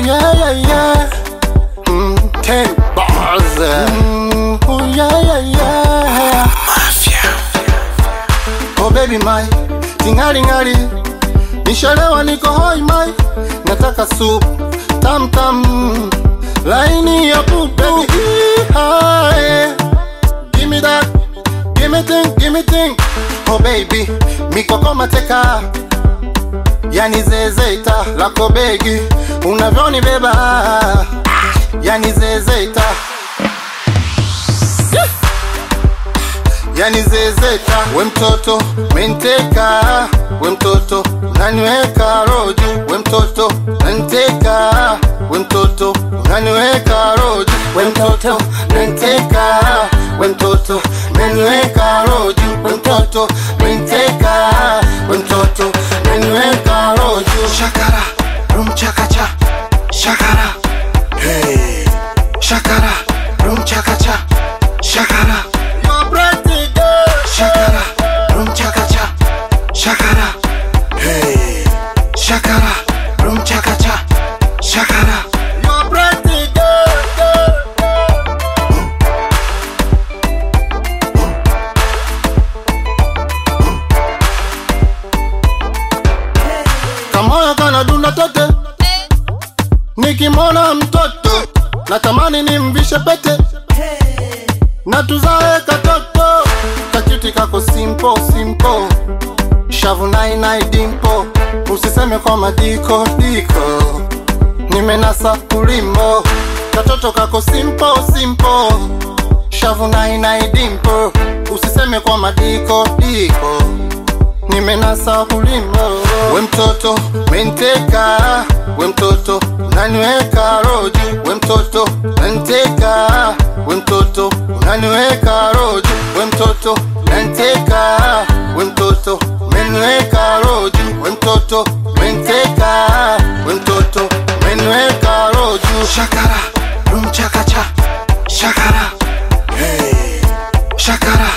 yeah, yeah, yeah. Mm, ten bars. Mm, oh, yeah, yeah, yeah. Oh baby my tingali ngali nishalewa niko hoi mai nataka soup tam tam laini ya pupu Hi. Give me that Give me thing, give me thing Oh baby, mikoko mateka Yani zezeta lako begi unavyonibeba Yani zezeta yani zezeta we mtoto menteka we mtoto naniweka roju we mtoto nanteka we mtoto naniweka roju we mtoto nanteka we mtoto naniweka roju we mtoto menteka we mtoto naniweka roju Shakara, rum chakacha, shakara, hey, shakara, rum chakacha, shakara, You're pretty girl. shakara, rum chakacha, shakara, hey, shakara, rum chakacha, shakara. You're pretty girl, girl, girl. Kamoyo kanadunda tote, nikimwona mtoto natamani nimvishe pete na tuzae katoto kachuti kako simpo simpo shavu nainai dimpo usiseme kwa madiko diko nimenasa kulimbo katoto kako simpo simpo shavu nainai dimpo usiseme kwa madiko diko nimenasa kulimbo we mtoto menteka we mtoto naniweka roju we mtoto nanteka we mtoto naniweka roju we mtoto nanteka we mtoto meniweka roju we mtoto menteka we mtoto meniweka roju Shakara, rum chakacha, shakara, hey, shakara,